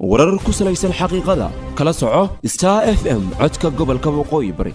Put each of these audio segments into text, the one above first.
warar ku salaysan xaqiiqada kala soco star f m codka gobolka waqooyi bari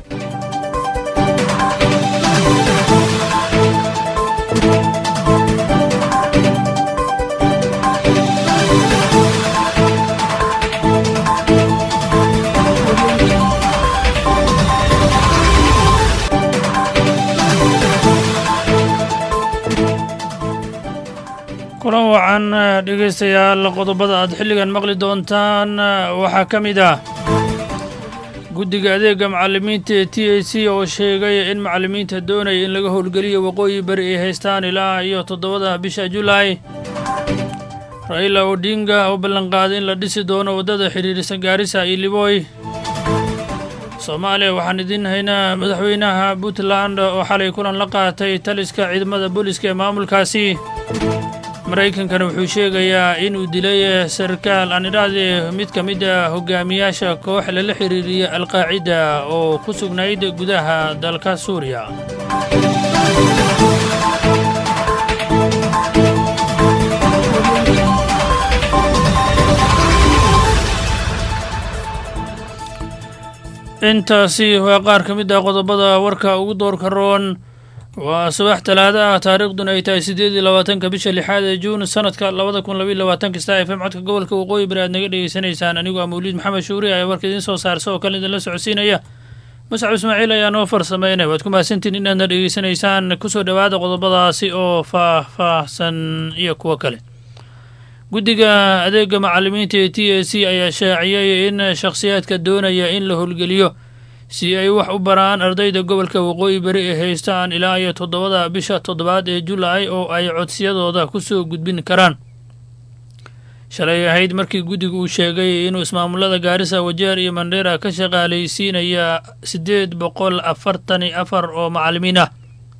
kulan wacan dhegaystayaal qodobada aad xilligan maqli doontaan waxaa ka mid ah guddiga adeega macallimiinta ee t a c oo sheegay in macallimiinta doonaya in laga howlgeliyo waqooyi bari ay haystaan ilaa iyo toddobada bisha julaay raila odinga oo ballanqaaday in la dhisi doono waddada xidhiidhisa gaarisa iyo liboy soomaaliya waxaan idiin haynaa madaxweynaha puntland oo xalay kulan la qaatay taliska ciidamada booliska ee maamulkaasi maraykankana wuxuu sheegayaa inuu dilay sarkaal aan idhahdee mid ka mid a hogaamiyaasha koox lala xiriiriya alqaacida oo ku sugnayd gudaha dalka suuriya intaasi waa qaar ka mid ah qodobada warka ugu doorka roon waa subax talaada ah taariikhduna ay tahay siddeed iyo labaatanka bisha lixaad ee juun sanadka labada kun labaiyo labaatanka star f m codka gobolka waqooyi bari aad naga dhegeysanaysaan anigoo ah mawliid maxamed shuuri ayaa warka idiin soo saarsa oo kale idinla socodsiinaya muscab ismaaciil ayaa noo farsameynaya waad ku mahadsantiin inaadna dhegeysanaysaan kusoo dhowaada qodobadaasi oo faah-faahsan iyo kuwo kale guddiga adeega macallimiinta ee t a c ayaa shaaciyey in shakhsiyaadka doonaya in la howlgeliyo si ay wax u baraan ardayda gobolka waqooyi bari ee haystaan ilaa iyo toddobada bisha toddobaad ee julaay oo ay codsiyadooda ku soo gudbin karaan shalay ahayd markii guddigu uu sheegay inuu ismaamulada gaarisa wajeer iyo mandheera ka shaqaalaysiinaya siddeed boqol afartani afar oo macallimiin ah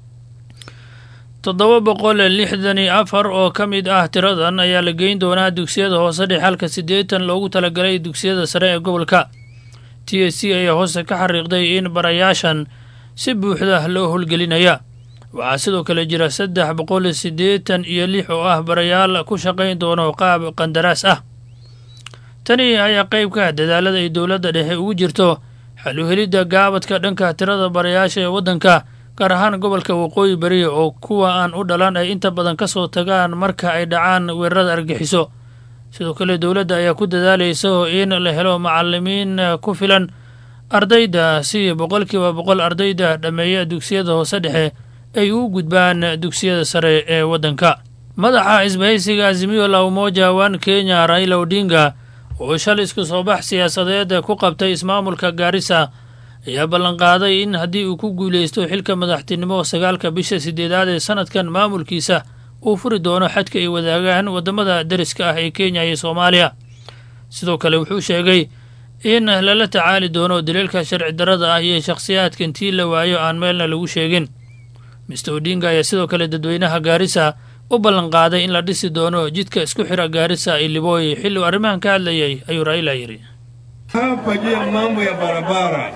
toddoba boqol lixdani afar oo ka mid ah tiradan ayaa la geyn doonaa dugsiyada hoose dhex halka siddeetan loogu talagalay dugsiyada sare ee gobolka t a c ayaa hoose ka xariiqday in barayaashan si buuxda loo howlgelinaya waxaa sidoo kale jira saddex boqol siddeetan iyo lix oo ah barayaal ku shaqayn doono qaab qandaraas ah tani ayaa qayb ka dadaalada ay dowladda dhexe ugu jirto xaluhelidda gaabadka dhanka tirada barayaasha ee waddanka gaar ahaan gobolka waqooyi bari oo kuwa aan u dhalan ay inta badan ka soo tagaan marka ay dhacaan weerarada argixiso sidoo kale dowladda ayaa ku dadaalaysa in la helo macallimiin ku filan ardayda si boqolkiiba boqol ardayda dhammeeya dugsiyada hoose dhexe ay u gudbaan dugsiyada sare ee waddanka madaxa isbahaysiga azimiyo la umoja wan kenya raila odinga oo shal isku soo bax siyaasadeed ku qabtay ismaamulka gaarisa ayaa ballanqaaday in haddii uu ku guulaysto xilka madaxtinimo sagaalka bisha sideedaad ee sanadkan maamulkiisa uu furi doono xadka ay wadaagaan waddamada deriska ah ee kenya iyo soomaaliya sidoo kale wuxuu sheegay in lala tacaali doono daliilka sharci darrada ah iyo shakhsiyaadka intii la waayo aan meelna lagu sheegin mister odinga ayaa sidoo kale dadweynaha gaarisa u ballanqaaday in la dhisi doono jidka isku xira gaarisa iyo libooy xilli uu arrimahan ka hadlayay ayuu raila yidhi hapa juu ya mambo ya barabara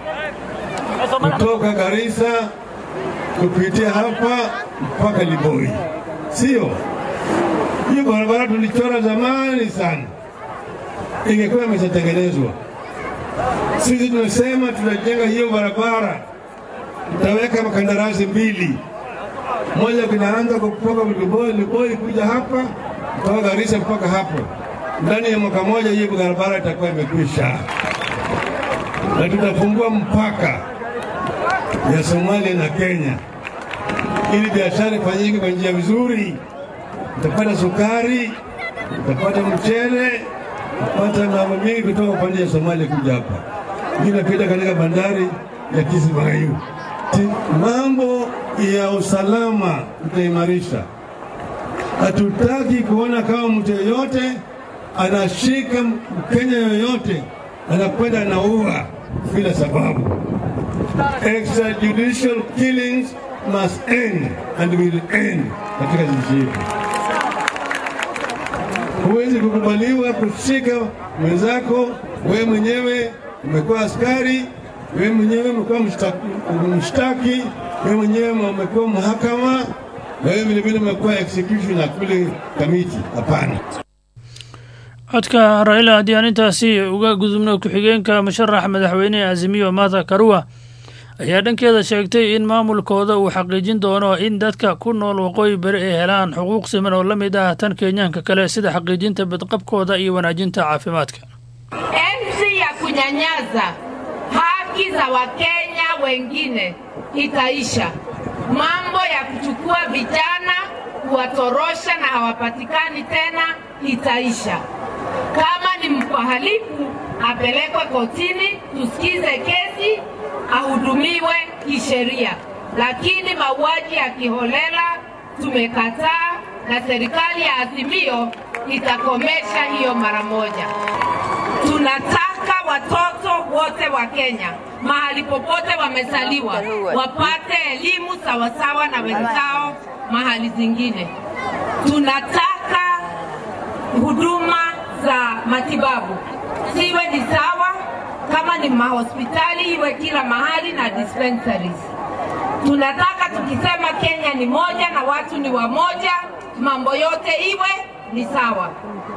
kutoka Garissa kupitia hapa mpaka Liboi, sio hiyo barabara tulichora zamani sana, ingekuwa imeshatengenezwa. Sisi tunasema tunajenga hiyo barabara, tutaweka makandarasi mbili, moja kinaanza kutoka Liboi, Liboi kuja hapa mpaka Garissa mpaka hapo. Ndani ya mwaka moja hiyo barabara itakuwa imekwisha, na tutafungua mpaka ya Somalia na Kenya ili biashara ifanyike kwa njia vizuri. Utapata sukari, utapata mchele, utapata mambo mengi kutoka upande ya Somalia kuja hapa, inapita katika bandari ya Kismayu. Mambo ya usalama tutaimarisha. Hatutaki kuona kama mtu yeyote anashika Mkenya yoyote anakwenda anaua bila sababu. Extrajudicial killings must end and will end katika nchi yetu. Huwezi kukubaliwa kushika mwenzako, wewe mwenyewe umekuwa askari, wewe mwenyewe umekuwa mshtaki, wewe mwenyewe umekuwa mahakama, wewe vilevile umekuwa executioner kule kamiti. Hapana. codka raila haddii aan intaasi uga gudubno ku-xigeenka musharax madaxweynehe azimiyo martha karua ayaa dhankeeda sheegtay in maamulkooda uu xaqiijin doono in dadka ku nool waqooyi bari ay helaan xuquuq siman oo la mid ah tan kenyaanka kale sida xaqiijinta badqabkooda iyo wanaajinta caafimaadka enzi ya kunyanyaza haki za wakenya wengine itaisha. Mambo ya kuchukua vijana kuwatorosha na hawapatikani tena itaisha. Kama ni mhalifu apelekwe kotini, tusikize kesi, ahudumiwe kisheria. Lakini mauaji ya kiholela tumekataa, na serikali ya Azimio itakomesha hiyo mara moja. Tunataka watoto wote wa Kenya mahali popote wamezaliwa wapate elimu sawasawa na wenzao mahali zingine. Tunataka huduma za matibabu ziwe ni sawa, kama ni mahospitali iwe kila mahali na dispensaries. Tunataka tukisema Kenya ni moja na watu ni wamoja, mambo yote iwe ni sawa.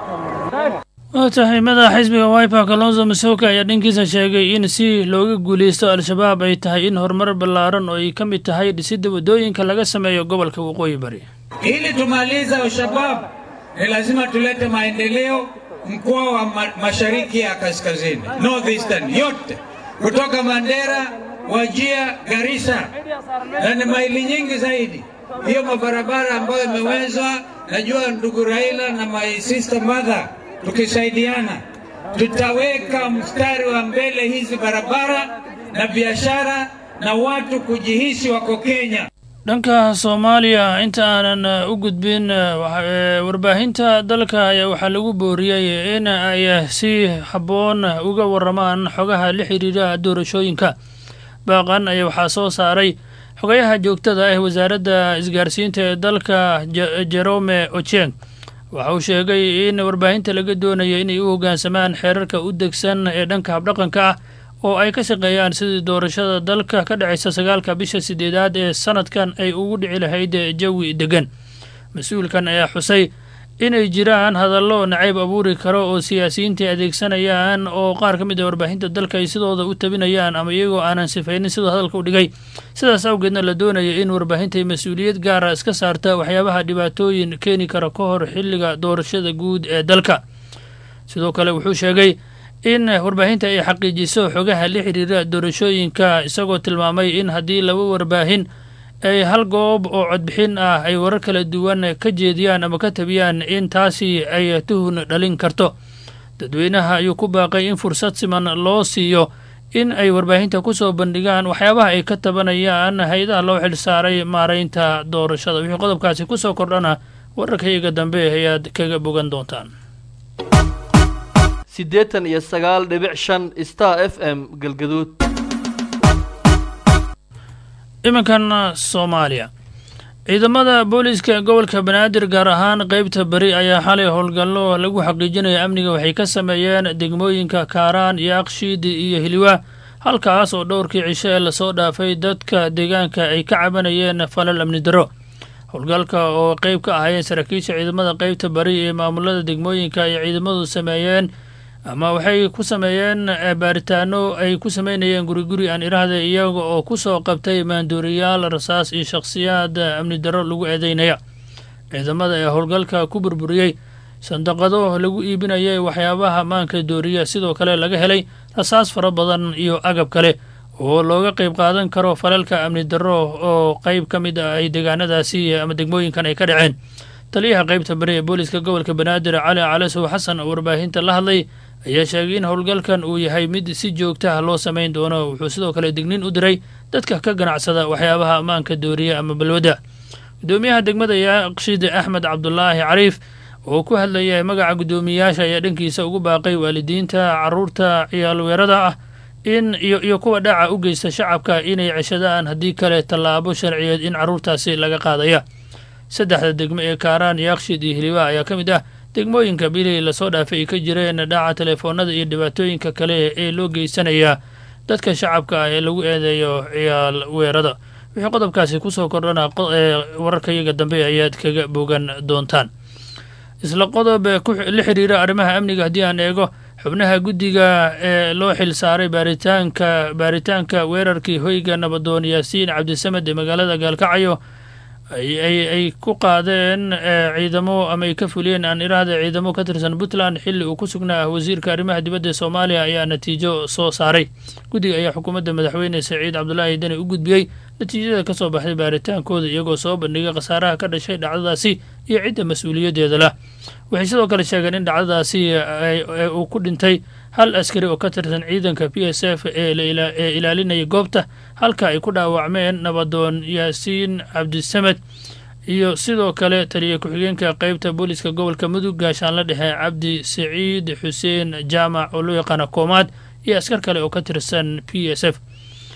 waa tahay madaxa xisbiga wiper kalonzo masoka ayaa dhankiisa sheegay in si looga guuleysto al-shabaab ay tahay in horumar ballaaran oo ay ka mid tahay dhisidda waddooyinka laga sameeyo gobolka waqooyi bari Ili tumalize Al-Shabaab ni lazima tulete maendeleo mkoa wa ma mashariki ya kaskazini, northeastern yote, kutoka Mandera, Wajia, Garissa, na ni maili nyingi zaidi. Hiyo mabarabara ambayo imewezwa, najua ndugu Raila na my sister mother, tukisaidiana tutaweka mstari wa mbele hizi barabara na biashara na watu kujihisi wako Kenya. dhanka soomaaliya inta aanan u gudbin warbaahinta dalka ayaa waxaa lagu booriyey in ay si habboon uga waramaan xogaha la xiriira doorashooyinka baaqan ayaa waxaa soo saaray xogayaha joogtada ah wasaaradda isgaarsiinta ee dalka jerome ocheng waxa uu sheegay in warbaahinta laga doonayo inay u hoggaansamaan xeerarka u degsan ee dhanka habdhaqanka ah oo ay ka shaqeeyaan sidii doorashada dalka ka dhacaysa sagaalka bisha sideedaad ee sanadkan ay ugu dhici lahayd jawi degan mas-uulkan ayaa xusay inay jiraan hadallo nacayb abuuri karo oo siyaasiyiinta adeegsanayaan oo qaar ka mid a warbaahinta dalka ay sidooda u tabinayaan ama iyagoo aanan sifaynin siduu hadalka u dhigay sidaas awgeedna la doonaya in warbaahinta ay mas-uuliyad gaara iska saarta waxyaabaha dhibaatooyin keeni kara ka hor xilliga doorashada guud ee dalka sidoo kale wuxuu sheegay in warbaahinta ay xaqiijiso xogaha la xiriira doorashooyinka isagoo tilmaamay in haddii laba warbaahin ay hal goob oo codbixin ah ay warar kala duwan ka jeediyaan ama ka tabiyaan in taasi ay tuhun dhalin karto dadweynaha ayuu ku baaqay in fursad siman loo siiyo in ay warbaahinta ku soo bandhigaan waxyaabaha ay ka tabanayaan hay-adaha loo xilsaaray maaraynta doorashada wixii qodobkaasi ku soo kordhana wararkayaga dambe ayaad kaga bogan doontaan siddeetan iyo sagaal dhibic shan star f m galgaduud iminkan soomaaliya ciidamada booliiska gobolka banaadir gaar ahaan qeybta beri ayaa xalay howlgallo lagu xaqiijinaya amniga waxay ka sameeyeen degmooyinka kaaraan iyo akshiidi iyo hiliwa halkaas oo dhowrkii cisho ee lasoo dhaafay dadka deegaanka ay ka cabanayeen falal amni darro howlgalka oo qeyb ka ahaayeen saraakiisha ciidamada qeybta bari ee maamulada degmooyinka ay ciidamadu sameeyeen ama waxay ku sameeyeen baaritaano ay ku sameynayeen guriguri aan irahda iyaga oo ku soo qabtay maanduuriyaal rasaas iyo shakhsiyaad amni darro lagu eedeynaya ciidamada ee howlgalka ku burburiyey sandaqado lagu iibinayay waxyaabaha maanka dooriya sidoo kale laga helay rasaas fara badan iyo agab kale oo looga qeyb qaadan karo falalka amni darro oo qeyb ka mid ah ay deegaanadaasi ama degmooyinkan ay ka dhaceen taliyaha qeybta bari ee booliiska gobolka banaadir cali calasow xasan oo warbaahinta la hadlay ayaa sheegay in howlgalkan uu yahay mid si joogtaha loo samayn doono wuxuu sidoo kale dignin u diray dadka ka ganacsada waxyaabaha ammaanka dooriya ama balwadda gudoomiyaha degmada yaaqshid axmed cabdulaahi cariif oo ku hadlaya magaca guddoomiyayaasha ayaa dhankiisa ugu baaqay waalidiinta caruurta ciyaalweerada ah in iyo iyo kuwa dhaca u geysta shacabka inay ceshadaan haddii kale tallaabo sharciyeed in carruurtaasi laga qaadaya saddexda degmo ee kaaraan yaaqshid iyo hiliwa ayaa ka mid ah degmooyinka bilii lasoo dhaafay ay ka jireen dhaca telefoonada iyo dhibaatooyinka kale ee loo geysanaya dadka shacabka ah ee lagu eedeeyo ciyaal weerada wixii qodobkaasi kusoo kordhana wararkayaga dambe ayaad kaga bogan doontaan isla qodob la xiriira arrimaha amniga haddii aan eego xubnaha guddiga ee loo xil saaray baaritaanka baaritaanka weerarkii hoyga nabadoon yaasiin cabdisamed ee magaalada gaalkacyo ay ku qaadeen ciidamo ama ay ka fuliyeen aan iraahda ciidamo ka tirsan puntland xilli uu ku sugnaa wasiirka arrimaha dibadda ee soomaaliya ayaa natiijo soo saaray guddiga ayaa xukuumadda madaxweyne saciid cabdulaahi deni u gudbiyey natiijada ka soo baxday baaritaankooda iyagoo soo bandhigay khasaaraha ka dhashay dhacdadaasi iyo cidda mas-uuliyaddeeda lah waxay sidoo kale sheegeen in dhacdadaasi uu ku dhintay hal askari oo ka tirsan ciidanka p s f ee ilaalinaya goobta halka ay ku dhaawacmeen nabadoon yaasiin cabdisamed iyo sidoo kale taliya ku-xigeenka qeybta booliska gobolka mudug gaashaanla dhexe cabdi saciid xuseen jaamac oo loo yaqaana koomaad iyo askar kale oo ka tirsan p s f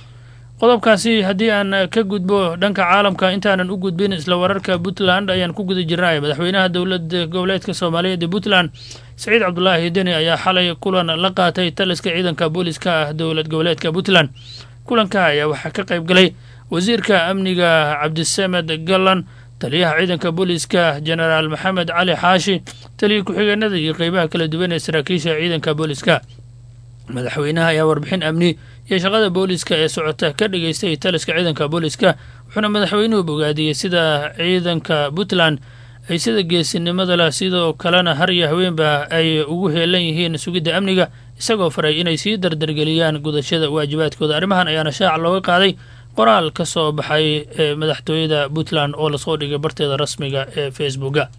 qodobkaasi haddii aan ka gudbo dhanka caalamka intaanan u gudbin isla wararka puntland ayaan ku guda jirnay madaxweynaha dowlada goboleedka soomaaliyeed ee puntland saciid cabdulaahi deni ayaa xalay kulan la qaatay taliska ciidanka booliska ah dowlad goboleedka puntland kulanka ayaa waxaa ka qayb galay wasiirka amniga cabdisamed gallan taliyaha ciidanka booliska jenaraal maxamed cali xaashi taliya ku-xigeenada iyo qeybaha kala duwan ee saraakiisha ciidanka booliska madaxweynaha ayaa warbixin amni iyo shaqada booliska ee socota ka dhigeystay taliska ciidanka booliska wuxuuna madaxweynuhu bogaadiyey sida ciidanka puntland ay sida geesinimada leh sidoo kalena har iyo haweenba ay ugu heelan yihiin sugidda amniga isagoo faray inay sii dardargeliyaan gudashada waajibaadkooda arrimahan ayaana shaaca looga qaaday qoraal ka soo baxay ee madaxtooyada puntland oo lasoo dhigay barteeda rasmiga ee facebooka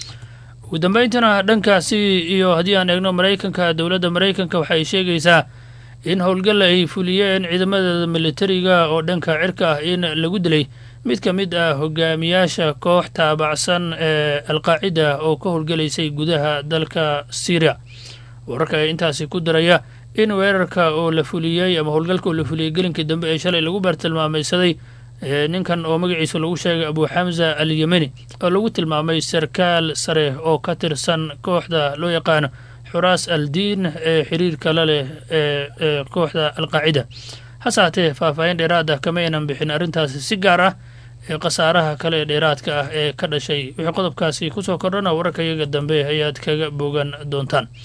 ugu dambayntana dhankaasi iyo haddii aan eegno maraykanka dowladda maraykanka waxa ay sheegaysaa in howlgal ay fuliyeen ciidamadeeda militariga oo dhanka cirka ah in lagu dilay mid ka mid ah hogaamiyaasha koox taabacsan ee alqaacida oo ka howlgalaysay gudaha dalka syriya wararka ayaa intaasi ku daraya in weerarka oo la fuliyey ama howlgalka oo la fuliyey gelinkii dambe ee shalay lagu baartilmaamaysaday ninkan oo magaciisa lagu sheegay abu xamza al yemeni oo lagu tilmaamay sarkaal sare oo ka tirsan kooxda loo yaqaano xuraas al diin ee xiriirka la leh ee kooxda alqaacida hase haatee faahfaahin dheeraad ah kama aynan bixin arrintaasi si gaar ah ee khasaaraha kale ee dheeraadka ah ee ka dhashay wixii qodobkaasi kusoo kordhana wararka iyaga dambe ayaad kaga bogan doontaan